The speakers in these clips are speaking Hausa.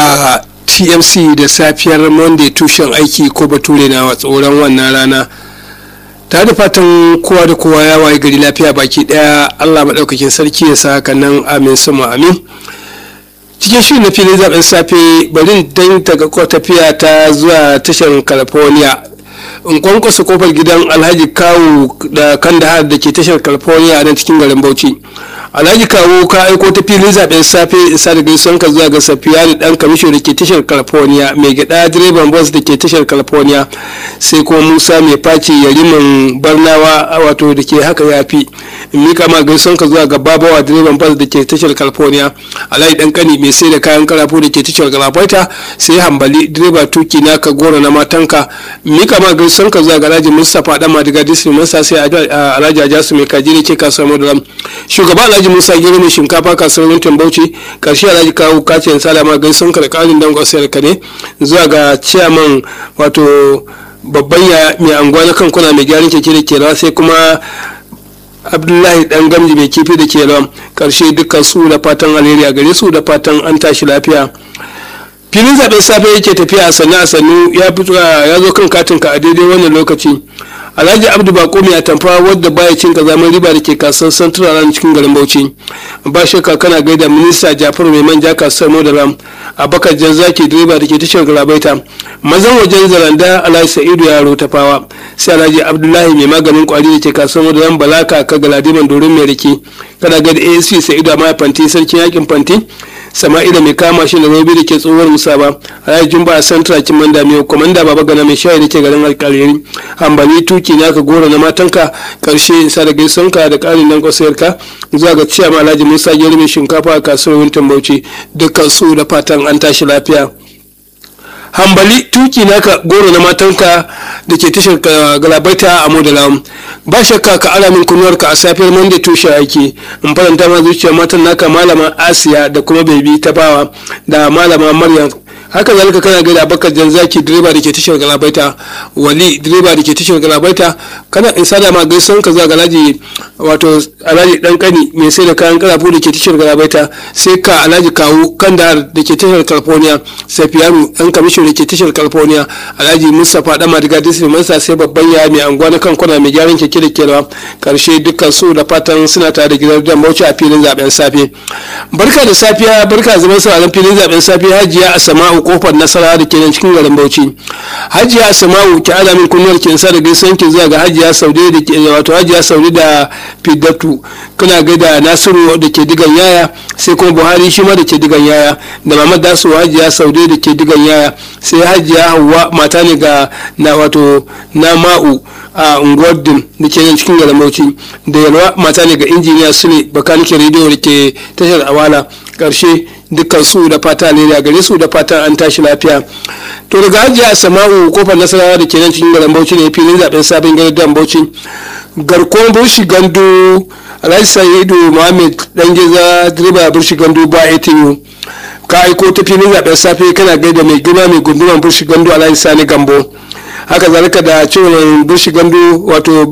a tmc da safiyar monday tushen aiki ko bature na tsoron wannan rana ta da fatan kowa da kowa ya waye gari lafiya baki daya allah maɗaukakin sarki ya sa haka nan amin sama amin cikin shirin na filin zaben safe bari dan daga ko tafiya ta zuwa tashar california in kwankwasa kofar gidan alhaji kawu da kandahar da ke tashar california a nan cikin garin bauchi alhaji kawo ka aiko ta filin zaben safe isa da gaisuwan ka zuwa ga safiyani dan kamisho da ke tashar california mai gida direban bus da ke tashar california sai kuma musa mai faci yariman barnawa wato da ke haka yafi in mika ma gaisuwan ka zuwa ga babawa direban bus da ke tashar california alhaji dan kani mai sai da kayan karafu da ke tashar galabaita sai hambali direba tuki na ka gora na matanka mika ma gaisuwan ka zuwa ga alhaji mustapha dan madiga district masa sai alhaji ajasu mai kaji da ke kasuwar madaram shugaba alhaji musa gero mai shinkafa kasuwar wintin bauchi karshe alhaji kawo kacin salama gaisun ka da karin dangon sayar ka ne zuwa ga ciyaman wato babban ya mai anguwa na kankuna mai gyaran keke da kerawa sai kuma abdullahi dan gamji mai kifi da kerawa karshe dukkan su da fatan alheri a gare su da fatan an tashi lafiya filin zaben safe yake tafiya a sannu a sannu ya zo kan katinka a daidai wannan lokaci alhaji abdu bako mai atamfa wadda baya cin kazaman riba da ke kasuwar central ran cikin garin bauchi ba shakka kana gaida minista jafaru mai manja kasuwar modaram abakar janzaki direba da ke tashar galabaita mazan wajen zaranda alhaji sa'idu yaro tafawa sai alhaji abdullahi mai maganin kwari da ke kasuwar modaram balaka ka galadiman dorin mai rike kana gaida asc sa'idu amma fanti sarkin yakin fanti sama'ila mai kama shi da robi da ke tsohuwar musa ba alhaji jumba a santra kin manda mai komanda baba gana mai shayi da ke garin alkaliri hambali tuki na ka gora na matanka karshe isa da gaisonka da karin nan kwasayarka zuwa ga ciyama alhaji musa gero mai shinkafa a kasuwar wintin bauchi dukkan su da fatan an tashi lafiya hambali tuki naka goro na matanka da ke tashar galabaita a modalawan ba shakka ka ala min kunuwarka a safiyar monday tushe aiki in faranta ma zuciyar matan naka malama asiya da kuma bebi ta bawa da malama maryam haka zalika kana gaida bakar janzaki direba da ke tashar galabaita wali direba da ke tashar galabaita kana in sada ma gaison ka zuwa ga alhaji wato alhaji dan kani mai sai da kayan karafu da ke tashar galabaita sai ka alhaji kawu kandahar da ke tashar california safiyanu dan kamishin da ke tashar california alhaji mustapha dan madiga district masa sai babban ya mai anguwa na kankuna mai gyaran keke da kewa karshe dukkan su da fatan suna tare da gidan dan bauchi a filin zaben safe barka da safiya barka zaman sauraron filin zaben safe hajiya asama'u kofar nasara da ke nan cikin garin bauchi hajiya asama'u ki ala min kunnuwar ki sa da gaisan ki zuwa ga hajiya saude da ke wato hajiya saude da fidatu kana gaida nasiru da ke digan yaya sai kuma buhari shi ma da ke digan yaya da mamad dasu hajiya saude da ke digan yaya sai hajiya hawa mata ne ga na wato na ma'u a unguwar din da ke nan cikin garin bauchi da yalwa mata ne ga injiniya su ne bakanikin rediyo da ke tashar awala karshe dukkan su da fata ne a gare su da fata an tashi lafiya to daga hajiya sama'u kofar nasarawa da ke nan cikin garin bauchi ne filin zaben sabon garin bauchi garkuwar burshi gandu alhaji sa'idu muhammad dan geza direba burshi gandu ba atu ka aiko ta filin zaben safe kana gaida mai girma mai gunduman burshi gandu alhaji sani gambo haka zalika da ciwon burshi gandu wato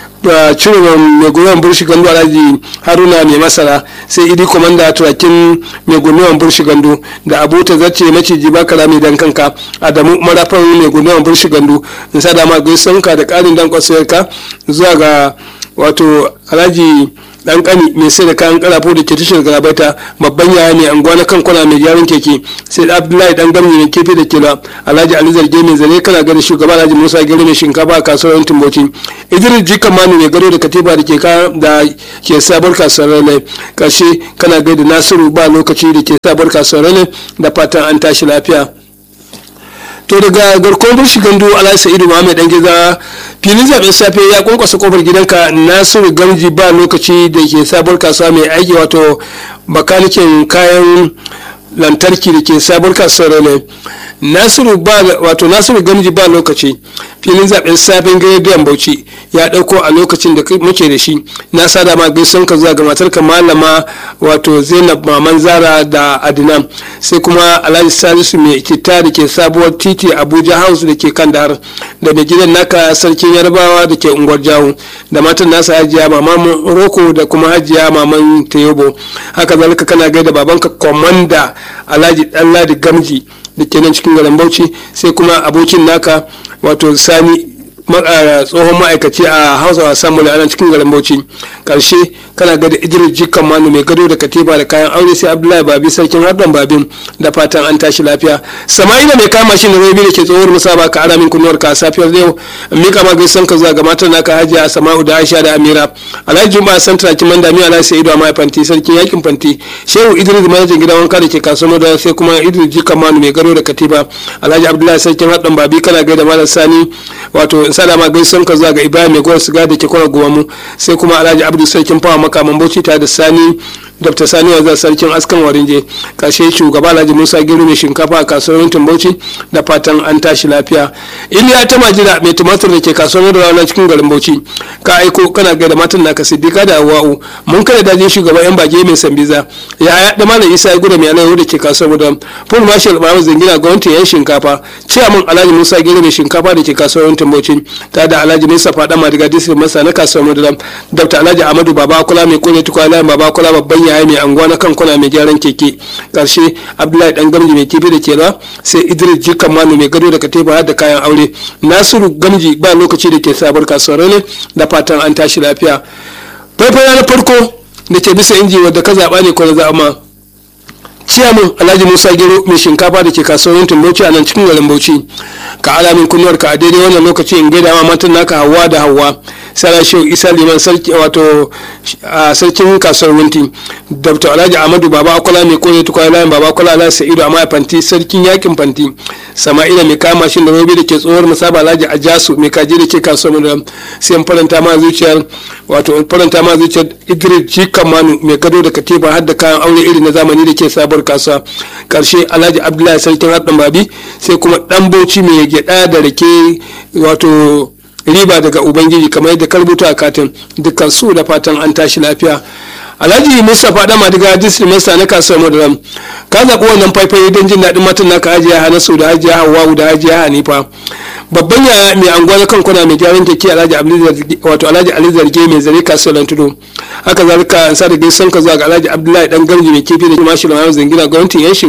cire mai gwiwan burshi gandu alhaji haruna mai masara sai idi komanda turakin mai gwiwan burshi gandu da abota zace maciji bakara mai dan kanka adamu marafan mai gwiwan burshi gandu in sa dama gaisonka da karin dan kwasayarka zuwa ga wato alhaji dan kani mai sai da kayan karafo da ke tashar garabaita babban yaya ne anguwa na kan kwana mai gyaran keke sai abdullahi dan gamni ne kefe da kila alhaji ali zarge mai zare kana gani shugaba alhaji musa gero mai shinkafa a kasuwar timboci idris jikan manu mai gado da katiba da ke da ke sabar kasuwar rane karshe kana gaida nasiru ba lokaci da ke sabar kasuwar rane da fatan an tashi lafiya to daga garkon burshi gandu alhaji sa'idu muhammad dan geza filin zaben safe ya kwankwasa kofar gidanka nasiru gamji ba lokaci da ke sabuwar kasuwa mai aiki wato bakanikin kayan lantarki da ke sabuwar kasuwar ne nasiru ba wato nasiru gamji ba lokaci filin zaben safen gidan bauchi ya dauko a lokacin da muke da shi na sada ma gaison ka zuwa ga matarka malama wato zainab maman zara da adnan sai kuma alhaji salisu mai kita da ke sabuwar titi abuja house da ke kan dahar da mai gidan naka sarkin yarbawa da ke unguwar jawo da matan nasa hajiya maman roko da kuma hajiya maman tayobo haka zalika kana gaida babanka komanda alhaji ɗanladi gamji da ke nan cikin garin bauchi sai kuma abokin naka wato sani tsohon ma'aikaci a hausa samuel a nan cikin garin bauchi karshe kana ga da idris jikan manu mai gado da katiba da kayan aure sai abdullahi babi sarkin hardon babin da fatan an tashi lafiya sama'ila mai kama shi da rabi da ke tsohuwar musaba ka ara min kunnuwar ka safiyar yau mika ma gaisan ka zuwa ga matan naka hajiya sama'u da aisha da amira alhaji juma san traki manda mi alhaji sa'idu a fanti sarkin yakin fanti shehu idris manajan gidan wanka da ke kasuwar da sai kuma idris jikan manu mai gado da katiba alhaji abdullahi sarkin hardon babi kana gaida malam sani wato salama gaisan ka zuwa ga ibrahim mai gwar siga da ke kwana gumamu sai kuma alhaji abdu sarkin fawa makaman bauchi tare da sani dr sani wanzar sarkin askan warinje kashe shugaba alhaji musa gero mai shinkafa a kasuwar mintin bauchi da fatan an tashi lafiya iliya ta majira mai tumatur da ke kasuwar da rana cikin garin bauchi ka aiko kana ga da matan naka siddiqa da hawa'u mun kada dajin shugaban yan bage mai sambiza ya da malam isa ya gudu mai alayyahu da ke kasuwar da full marshal bayan zangina gwamnati yan shinkafa ciyaman alhaji musa gero mai shinkafa da ke kasuwar mintin bauchi tare da alhaji musa fada madiga district masa na kasuwar da dr alhaji amadu baba kula mai kone tukwa baba kula babban yaya mai anguwa na kankuna mai gyaran keke karshe abdullahi dan gamji mai kifi da kera sai idris jikan manu mai gado da katiba da kayan aure nasiru gamji ba lokaci da ke sabar kasuwar ne da fatan an tashi lafiya faifaya na farko da ke bisa inji wadda ka zaɓa ne ko na zaɓa ciyaman alhaji musa gero mai shinkafa da ke kasuwar bauchi a nan cikin garin bauchi ka alamin kunnuwar ka a daidai wannan lokaci in gaida ma matan naka hawa da hawa sara shehu isa liman sarki wato a sarkin kasuwar wunti dr alhaji ahmadu baba akwala mai kone tukwa layin baba akwala alhaji sa'idu a fanti sarkin yakin fanti sama'ila mai kama shi da robe da ke tsohuwar musaba alhaji ajasu mai kaji da ke kasuwar da sai faranta ma zuciyar wato faranta ma zuciyar idris jikan manu mai gado da katifa har da kayan aure iri na zamani da ke sabuwar kasuwa karshe alhaji abdullahi sarkin haɗin babi sai kuma ɗan bauchi mai gyaɗa da rake wato riba daga ubangiji kamar yadda ka rubuta a katin dukkan su da fatan an tashi lafiya alhaji mustapha dama daga district master na kasuwar madaram ka zaɓi wannan faifai don jin daɗin matan naka hajiya hanasu da hajiya hawa'u da hajiya hanifa babban yaya mai anguwa na kankuna mai gyaran keke alhaji wato alhaji ali zarge mai zare kasuwar tudu haka zalika an sa da gaisan ka zuwa ga alhaji abdullahi dan gamji mai kifi da mashi da zangina gwamnatin yanshin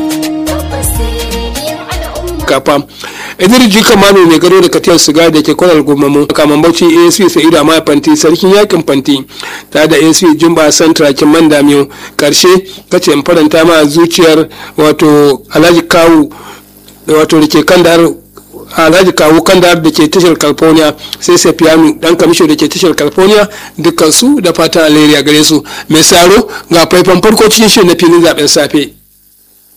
kafa idir jika mano mai gado da katiyar siga da ke kwanar gomamu kaman bauchi asp sa'idu a fanti sarkin yakin fanti ta da asp jumba santra kin man damiyo karshe kace in faranta ma zuciyar wato alhaji kawu wato da ke kan da alhaji kawu kan da da ke tashar california sai safiyanu dan kamisho da ke tashar california dukkan su da fatan alheri a gare su mai saro ga faifan farko cikin shi na filin zaben safe